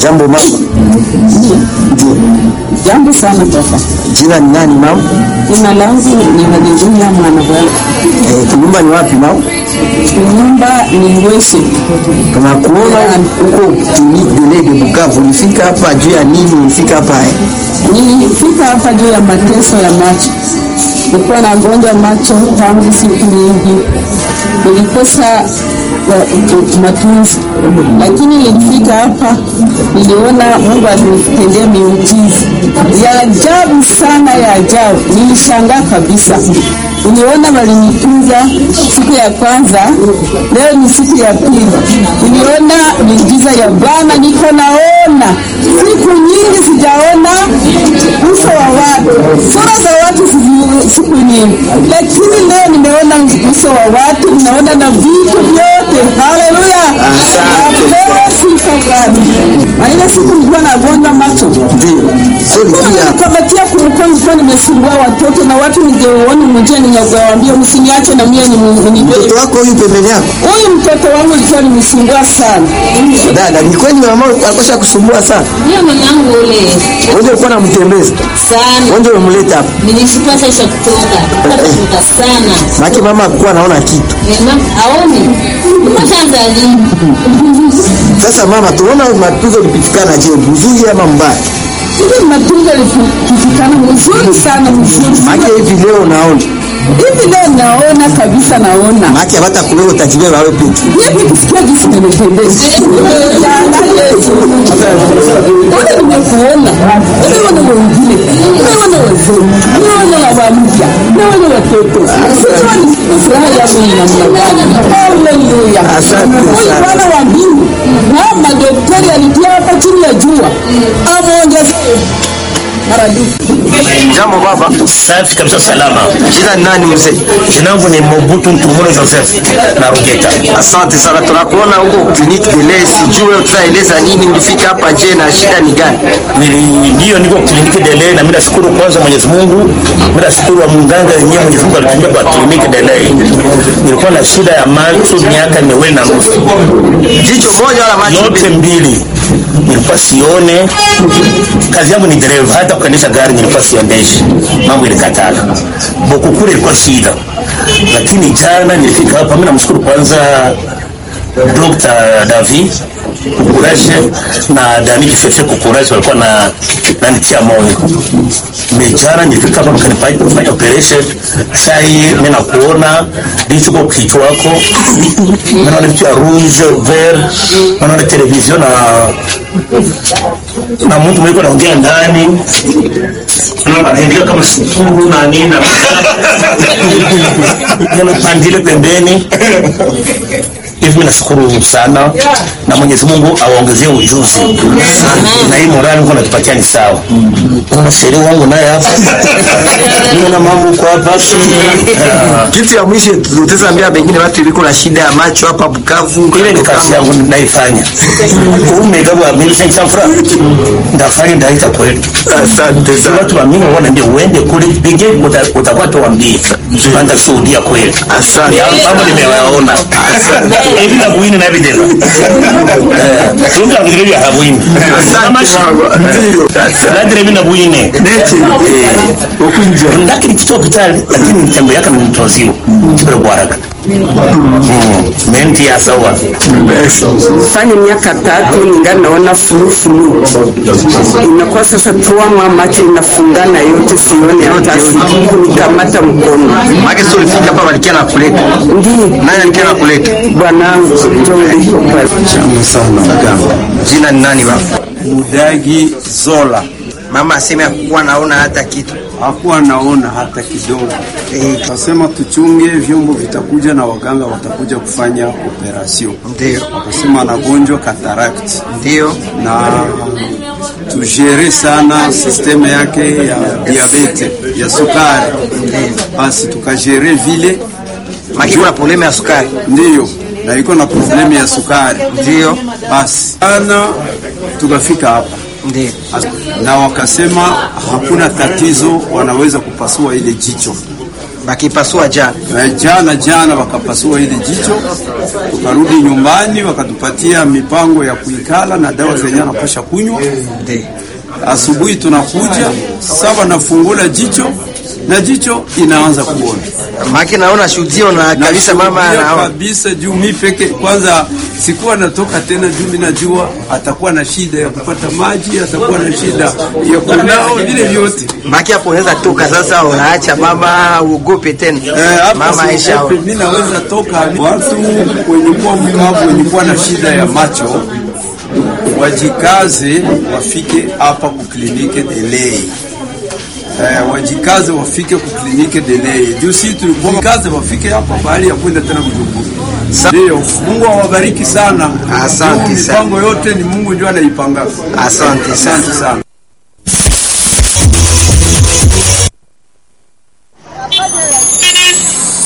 Jambo mama. Ndio. Jambo sana baba. Jina ni nani mama? Jina langu ni Haleluya mwana bwana. Eh, nyumba ni wapi mama? Nyumba ni Ngwese. Tunakuona huko clinique de lait de Bukavu. Ulifika hapa juu ya nini? Ulifika hapa eh? Nilifika hapa juu ya mateso ya macho. Nilikuwa nagonjwa macho tangu siku nyingi, nilikosa uh, matunzi, lakini nilifika hapa, niliona Mungu alinitendea miujiza ya ajabu sana, ya ajabu. Nilishangaa kabisa. Niliona walinitunza siku ya kwanza, leo ni siku ya pili. Niliona miujiza ya Bwana, niko naona siku nyingi sijaona uso wa watu, sura za watu sizi- siku nyingi, lakini leo nimeona uso wa watu, ninaona na vitu vyote. Haleluya, napewa sifa Bwana. Na ile siku nilikuwa nagonjwa macho Ndio. Sio ulikuja hapa. kamatia kumkoa, nilikuwa nimesumbua watoto na watu, ningeona mjia, ningewaambia msiniache na mie ni Mtoto wako huyu pembeni yako? huyu mtoto wangu alikuwa nimsumbua sana. Dada, ni kweli mama alikosha kusumbua sana. Ndio mamangu ule Wewe ulikuwa unamtembeza. sana, Wewe umemleta hapa. nilishukua sasa kutoka kutoka sana Maki mama alikuwa anaona kitu. Mema aone kwanza lini Sasa mama, tunaona matunzo ulipitikana je, mzuri ama mbaya? Hivi matunzo yalipitikana mzuri sana, mzuri sana. Maki hivi leo unaona. Hivi leo naona kabisa, naona Maki hata kuleo utajibeba wewe peke. hivi kusikia jinsi nimependeza. Ona nimekuona, nimeona wengine, nimeona wazee, nimeona wabampya, nimeona watoto. Sijua ni furaha yangu ni namna gani. Haleluya. Asante Huyu sana. Bwana wa mbingu na madaktari alitia hapa chini ya jua amuongezee maradufu. Jambo baba. Safi kabisa, salama. Jina ni nani mzee? Jina langu ni Mobutu Ntumuro Joseph na Rugeta. Asante sana, tunakuona huko kliniki Delay. Sijue tutaeleza nini, ulifika hapa je, na shida ni gani? Nili- Ndiyo, niko kliniki Delay na mimi nashukuru kwanza Mwenyezi Mungu, mimi nashukuru wa mganga yenyewe Mwenyezi Mungu alitumia kwa kliniki Delay. Nilikuwa na shida ya macho miaka miwili na nusu, Jicho moja wala macho yote mbili? mbili nilikuwa sione. Kazi yangu ni dereva, hata kuendesha gari nilikuwa siendeshi, mambo ilikatala. Bokukure ilikuwa shida, lakini jana nilifika hapa. Mimi namshukuru kwanza Dr. Davi Kukuraje na Dani Kifefe Kukuraje walikuwa na nanitia moyo. Mejana nilifika hapa mkanifanya kufanya operation. Sasa hii mimi nakuona ndicho kwa kichwa wako. Mimi naona vitu ya rouge vert, naona television na na mtu mwiko anaongea ndani. Naona anaendelea kama sukuru na nini na yana pandile pembeni hivi mimi nashukuru sana na Mwenyezi Mungu awaongezee ujuzi na hii morali Mungu anatupatia ni sawa. Kuna sheria wangu naye hapa mimi na mambo kwa hapa Ah, Kitu ya mwisho tutaambia pengine watu iliko na shida ya macho hapa Bukavu. ile ni kazi yangu naifanya. Umegawa mimi sasa fura ndafanya ndaita kweli. Asante Sasa sana. watu wa mimi wanaambia uende kule pige utakuwa tuambie. Anda shuhudia kweli. Asante. Ya mambo nimewaona. Hivi na kuini na evidence. Eh, tunga ngiri ya habuini. Kama shi. Ndio. Nadire mimi na buine. Neti. Eh, ukunja. Ndakiri kito hospitali lakini mtembo yake ni mtoziwa. Kibere kwa haraka. Mm. Menti ya sawa. fanya miaka tatu ningali naona fulufulu, inakuwa sasa tuamwa macho inafungana yote, sione hata siku kunikamata mkono. Maki sio ulifika hapa walikia na kuleta. Ndiyo Nani alikia na kuleta? bwanangu, ndio ulipo pale. Jina ni nani baba? Mudagi Zola Mama aseme hakuwa naona hata kitu. hakuwa naona hata kidogo. Eh, Kasema tuchunge, vyombo vitakuja na waganga watakuja kufanya operasyon. Ndio. Wakasema anagonjwa cataract Ndio. na tujere sana sisteme yake ya diabete ya sukari, basi tukajere vile, Maki kuna problema ya sukari. ndiyo na iko na problemu ya sukari, Ndio. basi ana tukafika hapa Ndio. na wakasema hakuna tatizo, wanaweza kupasua ile jicho bakipasua jana Eh, jana jana wakapasua ile jicho, tukarudi nyumbani, wakatupatia mipango ya kuikala na dawa zenye anapasha kunywa. Ndi. Asubuhi tunakuja sawa, nafungula jicho na jicho inaanza kuona maki naona shuhudio na kabisa mama Nashuhudia anaona kabisa juu mi peke kwanza sikuwa natoka tena, juu mi najua atakuwa na shida ya kupata maji, atakuwa na shida ya kunao, vile vyote maki hapo unaweza toka sasa, unaacha mama uogope tena Eh, hapa mama Aisha siogope, mi naweza toka. Watu wenye kuwa mkavu, wenye kuwa na shida ya macho wajikaze, wafike hapa kuklinike Delei. Eh, wajikaze wafike kuklinike Delei. Juu si tulikuwa kaze wafike hapa bahali ya kwenda tena Bujumbura. Ndio, Mungu awabariki sana. Asante Juu sana. Mipango yote ni Mungu ndio anaipanga. Asante sana. Asante sana.